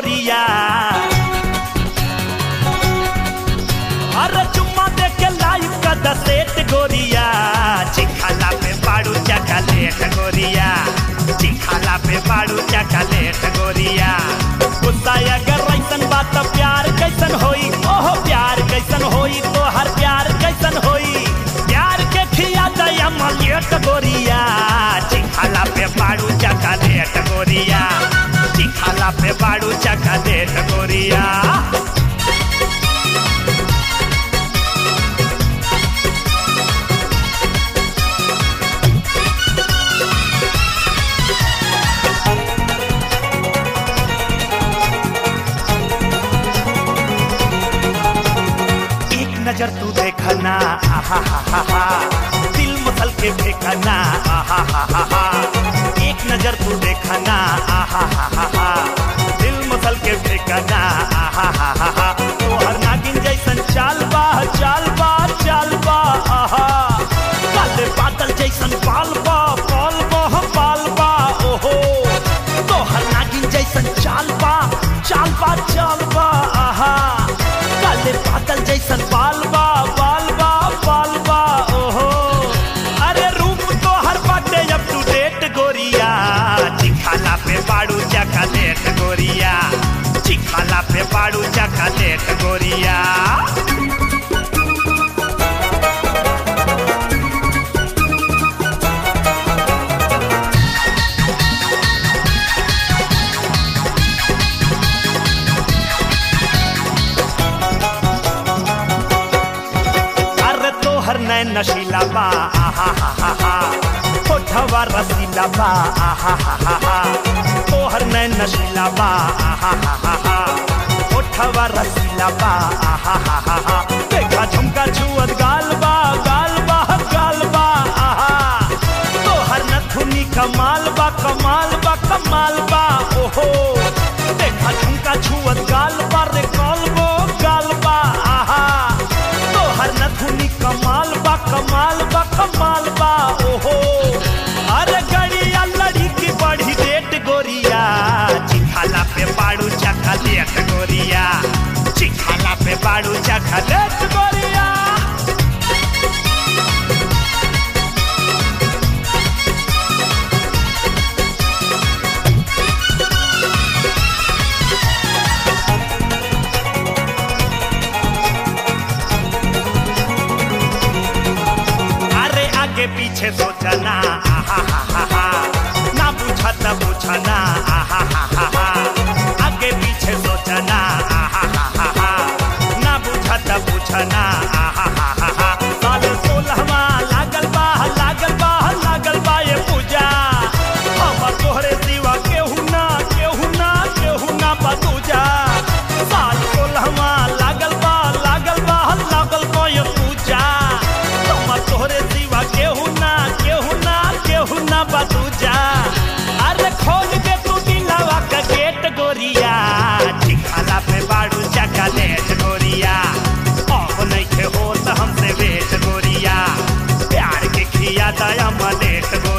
गोरिया अरे चुम्मा दे के लाइव का दसेट गोरिया चिखाला पे पाड़ू चकलेट गोरिया चिखाला पे पाड़ू चकलेट गोरिया गुस्सा अगर ऐसन बात तो प्यार कैसन होई ओहो प्यार कैसन होई तो हर प्यार कैसन होई प्यार के खिया दया मलेट गोरिया चिखाला पे पाड़ू चकलेट गोरिया चिखाला पे पाड़ू चकलेट गोरिया एक नजर तू देखना आहा हा हा हा दिल मसल के देखना आहा हा हा हा एक नजर तू देखना आहा हा हा हा दिल मसल के देखना आहा हा हा हा तो हर नागिन जैसन चाल बा चाल बा चाल बा आहा काले बादल जैसन पाल बा पाल बा पाल बा ओहो तो हर नागिन जैसन चाल बा चाल बा चाल बा आहा काले बादल जैसन बाल बा बाल बा बाल बा ओहो अरे रूप तो हर बाटे अप टू डेट गोरिया चिखाला पे पाड़ू चकलेट गोरिया चिखाला पे पाड़ू चकलेट गोरिया अरे तोहर नैन नशीला बा आहा हा हा हा होठवा रसीला बा आहा हा हा हा तोहर नैन नशीला बा आहा हा हा हा होठवा रसीला बा आहा हा हा हा देखा झुमका छुअत गाल बा गाल बा गाल बा आहा तोहर नथुनी कमाल बा कमाल बा कमाल बा ओहो देखा झुमका छुअत गाल बा रे गाल बो गाल बा आहा तोहर नथुनी कमाल बा कमाल बा कमाल बा ओहो अरे गड़िया लड़ी की बड़ी डेट गोरिया चिखाला पे पाड़ू चखलेट गोरिया चिखाला पे पाड़ू चखलेट गोरिया अरे आगे पीछे सोचना आहा हा हा हा ना पूछा त पूछना आहा हा हा हा आगे पीछे सोचना आहा हा हा हा ना पूछा त पूछना आहा हा हा हा साल सोलहवा लागल बा लागल बा लागल बा ये पूजा हमर तोहरे सिवा केहू ना केहू ना केहू ना बतूजा साल सोलहवा लागल बा लागल बा लागल बा ये पूजा हमर तोहरे सिवा केहू ना केहू ना केहू ना बतूजा अरे खोल के तू दिलावा का गेट गोरिया चिखाला पे बाड़ू चकलेट गोरिया अब नहीं खे होत हमसे वेट गोरिया प्यार के खिया दया मलेट गोरिया